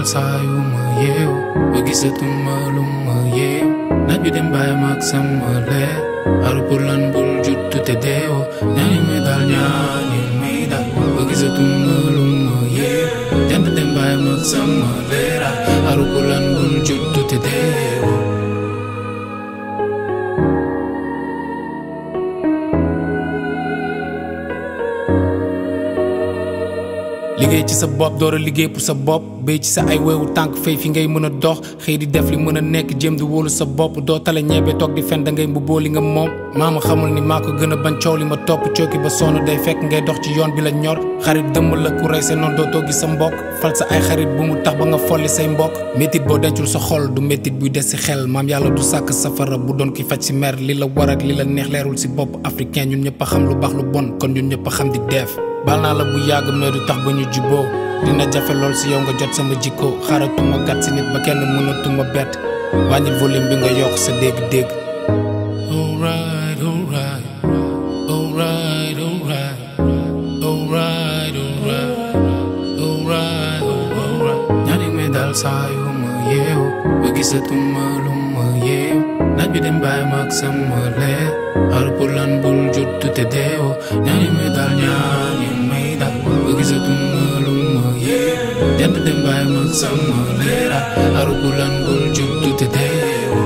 saa yu ma yeewu ba gisatuma lu ma yeew naaj bi dem bàyyi ma ak sama leer aru pour lan bul juttu te deewoo ñaani may daal ñaani may daal ba gisatuma lu ma yeew jant dem bàyyi ma ak sama leer aru pour lan bul juttu te deewoo liggéey ci sa bopp door a liggéey pour sa bopp béy ci sa ay weewu tànk fay fi ngay mën a dox xëy di def li mën a nekk jéem di wóolu sa bopp doo tale ñeebe toog di fen da ngay mbubboo li nga moom maa ma xamul ni maa ko gën a bañ coow li ma topp cooki ba sonn day fekk ngay dox ci yoon bi la ñor xarit dëmm la ku rey sa noonu dootoo gis sa mbokk fal sa ay xarit bu mu tax ba nga folli say mbokk métit boo dencul sa xol du métit buy des si xel maam yàlla du sàkk safara bu doon ki faj si mer li la war ak li la neex leerul si bopp africain ñun ñëpp a xam lu baax lu bon kon ñun ñëpp a xam di def baal naa la bu yàgg mais du tax ba ñu juboo dina jafe lool si yow nga jot sama jikko xaaratuma gàtt si nit ba kenn mënatuma bett wàññil volume bi nga yokk sa dégg-dégg. alright alright alright alright alright alright alright alright ñaani may daal saa yu ma yeewu ba gisatuma lu ma yeew naaj bi dem bàyyi ma ak sama leer xaru pour lan bul juttu te deewoo ñaani may daal ñaani may daal ba gisatuma lu ma yeew jant dem bàyyi ma ak sama leer xaru pour lan bul juttu te deewoo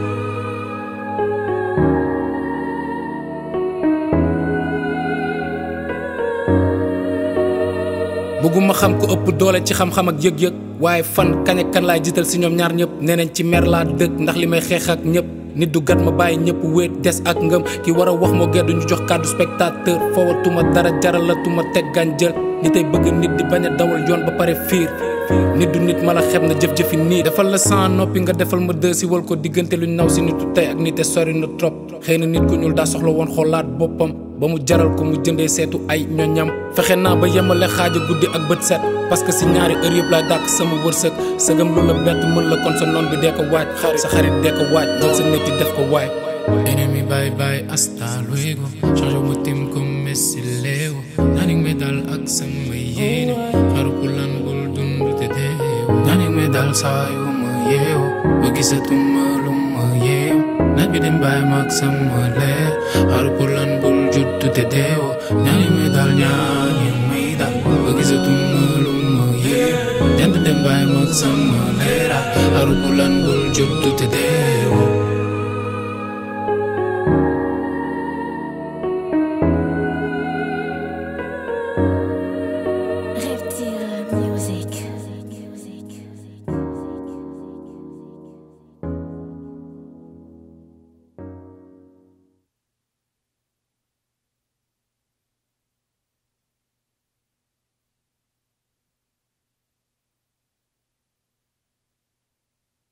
bëgguma xam ko ëpp doole ci xam-xam ak yëg-yëg waaye fan kañ ak kan laay jiital si ñoom ñaar ñëpp nee nañ ci mer laa dëkk ndax li may xeex ak ñëpp nit du gat ma bàyyi ñëpp wéet des ak ngëm ki war a wax moo geddu ñu jox kàddu spectateur fowatuma dara jaralatuma teg gaañ jël nit ay bëgg nit di bañ a dawal yoon ba pare fiir nit du nit mala xeb na jëf-jëfi nii defal la sans noppi nga defal ma dë si wal ko diggante luñ naw si nitu tey ak nite sori na trop xëy na nit ku ñuul daa soxla woon xoolaat boppam ba mu jaral ko mu jëndee seetu ay ñoñam fexe naa ba yemale xaaja guddi ak bët set parce que si ñaari heure yëpp laay dàkk sama wërsëg sëgam lu la bett mën la kon sa noon bi dee ko waaj sa xarit dee ko waaj jël sa métti def ko waay ennemi bye bye hasta luego change ma tim comme Messi Léo ñaani may dal ak sama yéene xaru pour lan bul dund te deew ñaani may dal saa yu ma yeewu ba gisatuma lu ma yeew naaj bi dem bàyyi ma ak sama leer xaru pour lan bul juttu te deewoo ñaani may dal ñaani may dal ba gisatuma lu ma yeew jant dem bàyyi ma ak sama leer xaru pour lan